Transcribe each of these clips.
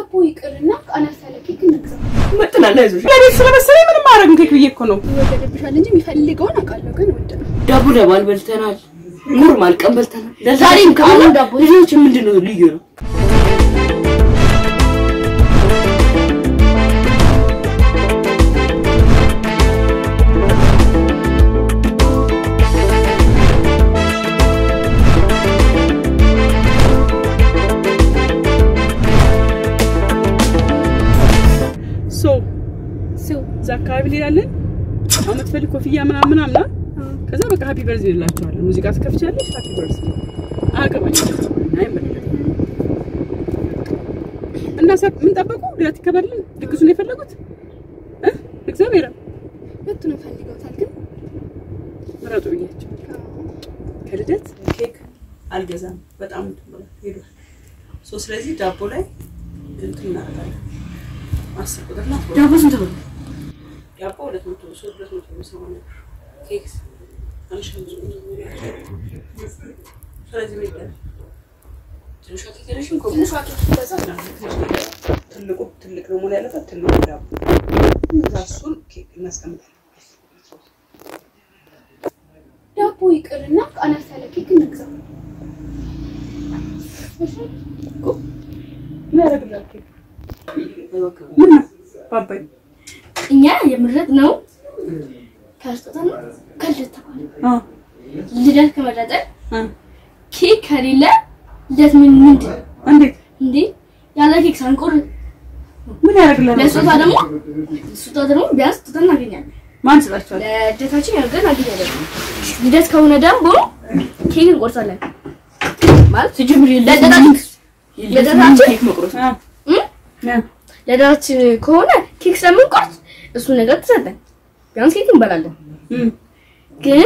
ዳቦ ይቅርና አነስ ያለ ኬክ እንግዛ። መጥናል። አይዞሽ ለቤት ስለመሰለኝ ምንም ማድረግ ኬክ ብዬ እኮ ነው። ይወደድብሻል እንጂ የሚፈልገውን አውቃለሁ፣ ግን ውድ ነው። ዳቦ ለባል በልተናል፣ ኖርማል ቀን በልተናል። ዛሬም ከአሁን ዳቦ ልጆች ምንድን ነው ልዩ ነው? ሶ እዛ አካባቢ እንሄዳለን። አሁን የምትፈልግ ኮፍያ ምናምን ምናምን ነው። ከዛ በቃ ሀፒ በርዝ እንላቸዋለን። ሙዚቃ ትከፍቻለሽ። ሀፒ በርዝ አገባኝ አይመለከትም። እና ሰ ምን ጠበቁ? ልደት ይከበርልን። ድግሱን የፈለጉት እ እግዚአብሔር ሁለቱንም ፈልገውታል፣ ግን ምረጡ ብያቸው ከልደት ኬክ አልገዛም በጣም እንትን ብሏል ሄዷል። ሶ ስለዚህ ዳቦ ላይ እንትን እናደርጋለን። አስር ቁጥር ናት። ዳቦ ስንት ብር? ዳቦ ሁለት መቶ ሶስት ሁለት መቶ ሰማንያ ኬክ አንድ ሺህ አምስት መቶ ስለዚህ ምን ይባላል? ትንሿ ኬክ የለሽም? ትንሿ ኬክ ይገዛ። ትልቁ ትልቅ ነው መሆን ያለበት ትልቁ ዳቦ እዛ እሱን ኬክ እናስቀምጣለን። ዳቦ ይቅርና አነስ ያለ ኬክ እንግዛ። እሺ? ምን ያደርግላል ኬክ? አይወክም። ምን ነው ባባይ እኛ የምረት ነው ከስጦታ ነው ከልደት ተባለ። አ ልደት ከመረጠ አ ኬክ ከሌለ ልደት ምን ምንድን እንዴት እንዴ? ያለ ኬክ ሳንቆር ምን ያደርግላል? ለስጦታ ደግሞ ስጦታ ደግሞ ቢያንስ ስጦታ እናገኛለን። ማን ስጣቸዋል? ለልደታችን ያደርገን እናገኛለን። ልደት ከሆነ ደግሞ ኬክ እንቆርሳለን ማለት ሲጀምር ለልደታችን ልደታችን ኬክ መቁረጥ አ እም? አ ልደታችን ከሆነ ኬክ ስለምንቆርስ እሱ ነገር ትሰጠን ቢያንስ ኬክ እንበላለን። እም ግን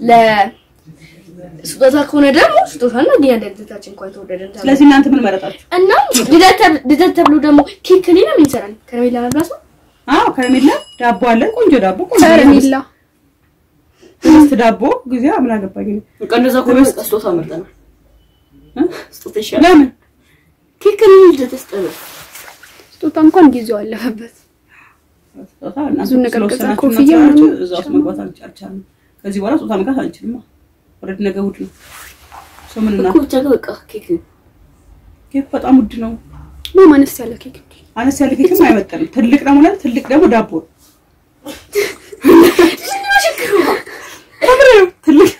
ለስጦታ ከሆነ ደግሞ ስጦታ እናገኛለን። ልደታችን እንኳን ተወደደ ተብሎ ስለዚህ እናንተ ምን መረጣችሁ? እና ልደት ተብ- ልደት ተብሎ ደግሞ ኬክ ከሌለ ምን ይሰራል? ከረሜላ መብላት ነው። አዎ ከረሜላ ዳቦ አለ። ቆንጆ ዳቦ ቆንጆ ከረሜላ ህብስት ዳቦ ጊዜ ምን አገባኝ እኔ። በቃ እንደዛ ከሆነ በቃ ስጦታ መርጠናል። እ? ስጦታ ይሻላል። ለምን ኬክ ከሌለ ልደት ያስጠላል። ስጦታ እንኳን ጊዜው አለፈበት። ስጦታ እናንተ ብዙ ነገር ገዛ፣ ስለወሰናችሁ ኮፍያ እና ምናምን ስላላችሁ እዛ ውስጥ መግባት አልቻልንም። ከዚህ በኋላ ስጦታ መግዛት አንችልም። ወረድ ነገ እሑድ ነው። ሰው ምን እና እኮ ብቻ ግን በቃ ኬክ ኬክ በጣም ውድ ነው። ማም አነስ ያለ ኬክ አነስ ያለ ኬክም አይመጠንም። ትልቅ ደግሞ ላይ ትልቅ ደግሞ ዳቦ ነው። ከምሬ ነው። ትልቅ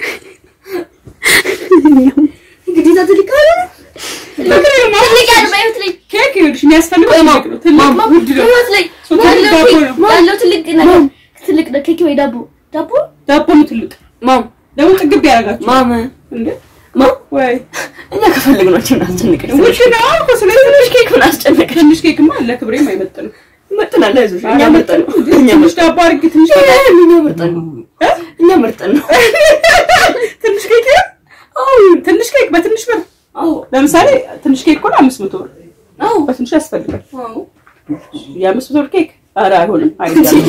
ግዴታ ትልቅ ካለ ከምሬ ነው። ማለት ትልቅ ያለ በህይወት ላይ ኬክ ይኸውልሽ የሚያስፈልገው ትልቅ ነው። ትልቅ ውድ ነው። በህይወት ላይ ሰው ትልቅ ያለው ዳቦ ኬክ- ነው። ያለው ትልቅ ነገር ትልቅ ደ- ኬክ ወይ ዳቦ ዳቦ ዳቦ ነው ትልቅ ማም ደግሞ ጥግብ ያደርጋችሁ ማም እንዴ ማም ወይ እኛ ከፈለግናቸው እናስጨንቀን። ውድ ነው እኮ ስለዚህ ትንሽ ኬክ ምን አስጨነቀን? ትንሽ ኬክማ ለክብሬም አይመጥንም። መጥናል። አይዞሽ እኛ መርጠን ነው። እኛ ትንሽ መርጠን ዳቦ አድርጌ ትንሽ ኬክ እኛ መርጠን ነው። እኛ መርጠን ነው። ትንሽ ኬክ አዎ ትንሽ ኬክ በትንሽ ብር አዎ ለምሳሌ ትንሽ ኬክ እኮ አምስት መቶ ብር አዎ በትንሹ ያስፈልጋል። አዎ የአምስት መቶ ብር ኬክ ኧረ አይሆንም አይደረስም።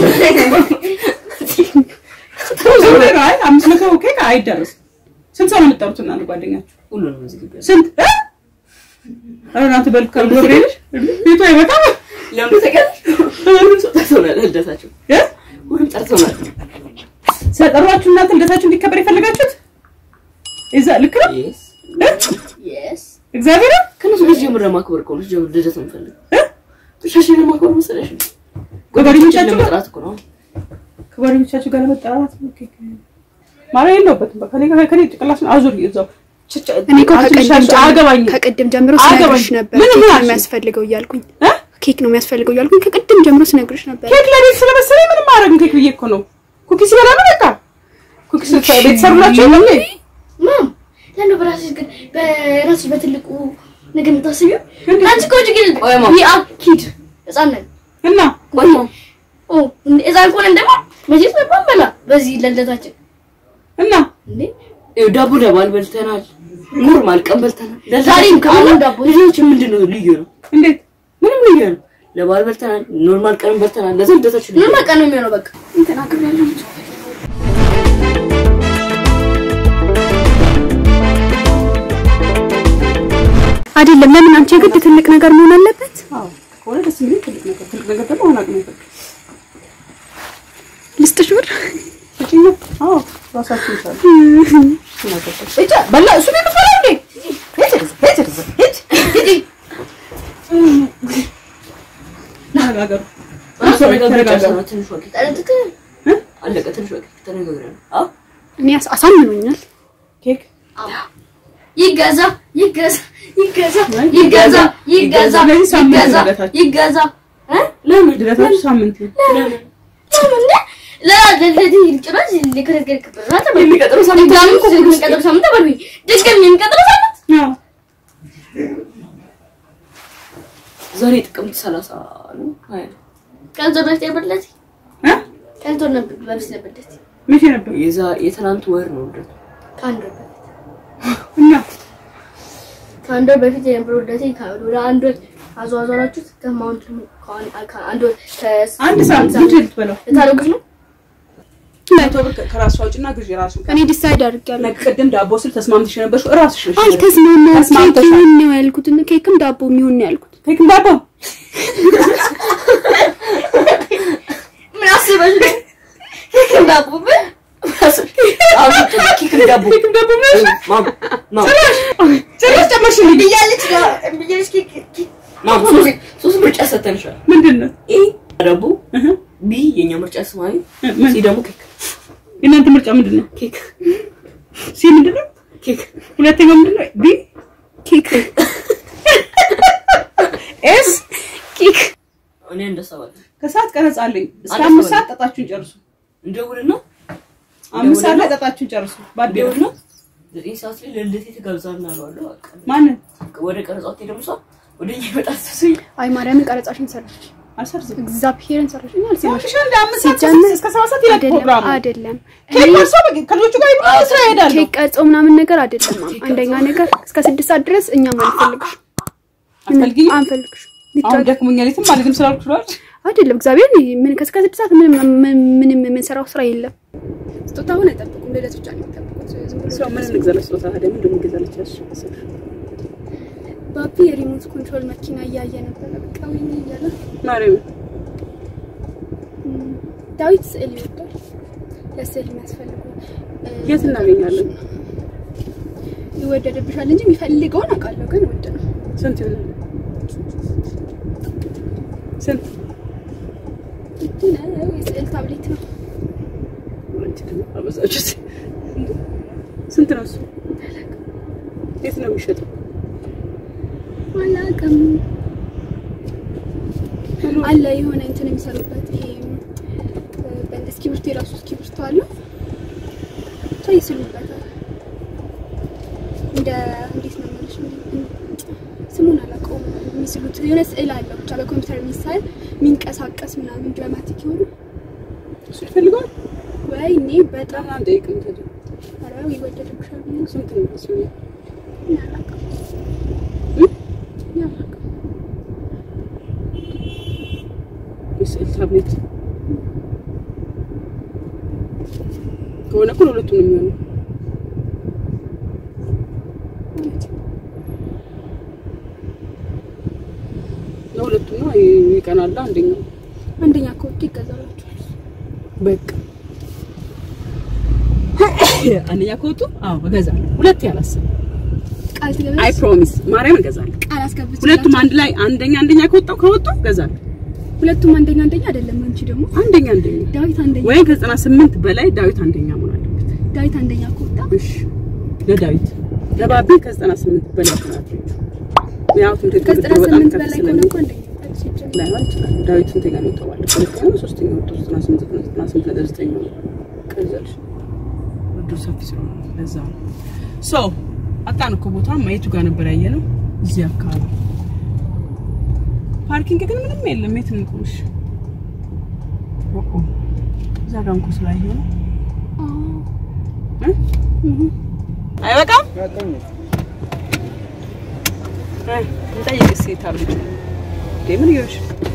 አይ አምስት መቶ ኬክ አይደረስም። ስንት ሰው ነው የምትጠሩት እናንተ ጓደኛችሁ? ሁሉንም እዚህ ግቢ ያለ ስንት እ? ኧረ እናንተ በልክ ገብርኤልሽ ቤቱ አይበቃም ለምን ተቀር ሁሉም ሰው ጠርተውናል። ልደታቸው እ? ሁሉም ጠርተውናል። ስለጠሯችሁ እናንተ ልደታችሁ እንዲከበር የፈለጋችሁት እዛ ልክ ነው Yes እ? የስ እግዚአብሔር ከነሱ ጋር ጀምረ ማክበር እኮ ነው። ጀምር ልደት ነው የምፈልገው። ብቻሽን ለማክበር መሰለሽ ነው። ከጓደኞቻችሁ ጋር ለመጥራት እኮ ነው። ከጓደኞቻችሁ ጋር ለመጠራት ኬክ ማርያም የለውበትም። በቃ ከኔ ከኔ ጭቅላሽን አዙሪ እዛው ቸ- እኔ እኮ አንቺ ከቀደም ልሻሽ ጀምሮ- አያገባኝም። ከቀደም ጀምሮ አያገባኝም። ስነግርሽ ነበር ምን ኬክ ምን ነው አልሽኝ? የሚያስፈልገው እያልኩኝ እ? ኬክ ነው የሚያስፈልገው እያልኩኝ ከቀደም ጀምሮ ስነግርሽ ነበር። ኬክ ለቤት ስለመሰለኝ ምንም ማድረግ ኬክ ብዬ እኮ ነው። ኩኪስ ይበላሉ በቃ ኩኪስ ቤተሰብ ናቸው ነው ማም ለምን በራስሽ ግን በራስሽ በትልቁ ነገር የምታስቢው አንቺ እኮ ግን ቆይ ማም። ዊ አር ኪድ ህፃን ነን እና ቆይ ኦ እንዴ ህፃን ከሆነን ደግሞ መቼስ ነበር በላ በዚህ ለልደታችን እና እንዴ ይኸው ዳቦ ለባል በልተናል። ኖርማል ቀን በልተናል። ዛሬም ዛሬም ከአሁን ከአሁን ዳቦ ልጆች ምንድን ነው ልዩ ነው? እንዴት ምንም ልዩ ነው። ለባል በልተናል። ኖርማል ቀን በልተናል። ለዛ ልደታችን ልዩ ምን ነው። በቃ ነው የሚሆነው በቃ ተናግሬያለሁ። አይደለም። ለምን አንቺ የግድ ትልቅ ነገር መሆን አለበት? አዎ የሚለኝ ትልቅ ነገር ትልቅ ነገር ደግሞ አሁን አቅም አይፈቅድም። ልስጥሽ ብር ስጪኝ። አዎ ራሳችሁ ይቻላል። እጫ በላ እሱ ነው የምትበላው እንዴ? ሂድ ሂድ ሂድ ሂድ ተነጋገሩ። ተነጋገሩ። ትንሽ ወቂት ጠረጥክ አለቀ። ትንሽ ወቂት ተነጋግረን አዎ እኔ አስ- አሳምኖኛል። ኬክ ይገዛ ይገዛ ይገዛ ይገዛ ይገዛ በዚህ ሳምንት ይገዛ ልደታችን። ይገዛ እ? ለምን ልደታችሁ ሳምንት ነው? ለምን ለለለዲ ጭራሽ ሊከረገር ከበራታ የሚቀጥለው ሳምንት ድጋሚ እኮ የሚቀጥለው ሳምንት አባልኩኝ ድጋሚ የሚቀጥለው ሳምንት አዎ ዛሬ ጥቅምት ሰላሳ ነው ሀያ ቀንዞ በፊት የበለት እ? ቀንዞ ነበር በፊት የበለት መቼ ነበር? የዛ የትናንት ወር ነው ልደቱ። ከአንድ ወር በፊት እና ከአንድ ወር በፊት የነበረው ልደቴ ወደ አንድ ወር አዘዋዘራችሁት ከማውንት ከአንድ ወር አንድ ሳምንት ምንድን ነው የምትበላው? ልታደርጉት ነው መቶ ብር ከራሱ አውጭና ግዢ ራሱ እኔ ዲሳይድ አድርጌያለሁ። ቅድም ዳቦ ስል ተስማምተሽ የነበርሽው እራስሽ ነሽ። አልተስማማም። ኬክ ተስማምተሻል። ይሁን ነው ያልኩት እና ኬክም ዳቦ የሚሆን ነው ያልኩት። ኬክም ዳቦ ምን አስበሽ ነው እንዳቡብህ አሁን ኬክ ዳቦ ማም ማም ጭራሽ ጨመርሽልኝ። ብያለች ብያለች ማም ሶስት ሶስት ምርጫ ሰተንሻል። ምንድን ነው? ኤ ዳቦ፣ እህ፣ ቢ የኛ ምርጫ ስማዊ፣ ምን? ሲ ደግሞ ኬክ የእናንተ ምርጫ ምንድን ነው? ኬክ ሲ ምንድን ነው? ኬክ ሁለተኛው ምንድን ነው? ቢ ኬክ ኤስ ኬክ እኔ እንደሰባለ ከሰዓት ቀረጻ አለኝ። እስከ አንድ አምስት ሰው ሰዓት ጠጣችሁን ጨርሱ። እንደውልና አምስት ሰዓት ላይ ጠጣችሁን ጨርሱ። ባዴ እንደውልና ዘጠኝ ሰዓት ላይ ለልደቴ ትጋብዛና አለዋለሁ። በቃ ማንን ወደ ቀረጻት ደግሞ ሰው ወደ እኛ ይመጣል ተሰኝ አይ ማርያምን ቀረጻሽን ሰራሽ። አልሰርዝም። እግዚአብሔርን ሰራሽ። እኔ አልሰራሽ ያምሻል እንደ አምስት ሰዓት ሲጀመር እስከ ሰባት ሰዓት ይላል አይደለም ፕሮግራሙ። አይደለም። ኬክ ቆርሶ በቃ ከልጆቹ ጋር ይብላ ስራ ይሄዳለሁ። ኬክ ቀርጾ ምናምን ነገር አይደለም። አንደኛ ነገር እስከ ስድስት ሰዓት ድረስ እኛም አንፈልግሽ አትፈልጊኝ? አንፈልግሽ አሁን ደክሞኛል የትም አልሄድም ስላልኩሽ ብሏል። አይደለም እግዚአብሔር ምን ከእስከ ስድስት ሰዓት ምንም ምንም የምንሰራው ስራ የለም። ስጦታውን አይጠብቁም። ልደት ብቻ ነው የሚጠብቁት። ዝም ብሎ ሰው ምን እንግዛለች ስጦታ ታዲያ ምንድን ነው እንግዛለች ያልሽ መሰለሽ? ባቢ የሪሞት ኮንትሮል መኪና እያየ ነበረ። በቃ ወይኔ እያለ ማርያም ዳዊት ስዕል ይወዳል። ለስዕል የሚያስፈልጉ እ፣ የት እናገኛለን? ይወደድብሻል እንጂ የሚፈልገውን አውቃለሁ፣ ግን ውድ ነው። ስንት ይሆናል? ስንት ውድ ነው። የስዕል ታብሌት ነው። አንቺ ደግሞ አበዛችሁት። ስንት ነው እሱ? የት ነው የሚሸጠው? አላውቅም። አለ የሆነ እንትን የሚሰሩበት ይሄ እ፣ በእንደ እስክሪብቶ የራሱ እስክሪብቶ አለው ብቻ ይስሉበታል። እንደ እንዴት ነው የምልሽ ስሙን አላውቀውም። የሚስሉት የሆነ ስዕል አለው ብቻ በኮምፒውተር የሚሳል የሚንቀሳቀስ ምናምን ድራማቲክ የሆኑ እሱ ይፈልገዋል? ወይኔ በጣም ለምን አንጠይቅም ታዲያ? ኧረ ይወደድብሻል ብዬ ነው። ስንት ነው እሱ? እኔ አላውቅም። እ? እኔ አላውቅም። የስዕል ታብሌት ከሆነ እኮ ለሁለቱም ነው የሚሆነው። ለሁለቱም ነው ይቀናል። አንደኛው አንደኛ ከወጡ ይገዛላችኋል። በቃ አንደኛ ከወጡ አዎ እገዛለሁ። ሁለት ያላስብ ቃል አይ ትገዛለች። ፕሮሚስ ማርያም እገዛለሁ። ቃል አስገብቼ ሁለቱም አንድ ላይ አንደኛ አንደኛ ከወጣው ከወጡ እገዛለሁ። ሁለቱም አንደኛ አንደኛ አይደለም። አንቺ ደግሞ አንደኛ አንደኛ ዳዊት አንደኛ ወይም ከዘጠና ስምንት በላይ ዳዊት አንደኛ መሆን አለበት። ዳዊት አንደኛ ከወጣ እሺ ለዳዊት ለባቢ ከዘጠና ስምንት በላይ ናት። ያው ትምህርት ከዘጠና በጣም ስምንት ከፍ በላይ ስለሚል ከሆነ እኮ አንደኛ ይወጣል ሲጀምር። ላይሆን ይችላል። ዳዊት ስንተኛ ነው የተባለ? ሁለተኛ ነው ሶስተኛ ወጥቶ ዘጠና ስምንት ዘጠና ስምንት ነጥብ ዘጠኝ ነው። ቀዘልሽ ውድድሩ ሰፊ ስለሆነ ለዛ ነው። ሶ አጣን እኮ ቦታ ማየቱ ጋር ነበር ያየ ነው። እዚህ አካባቢ ፓርኪንግ ግን ምንም የለም። የት እንቁምሽ? ኦኦ እዛ ጋር እንኳን ስላየሁ ነው እ? አይበቃም? እ፣ እንጠይቅ እስኪ ታብሌት እንዴ ምን ይሆንሽ?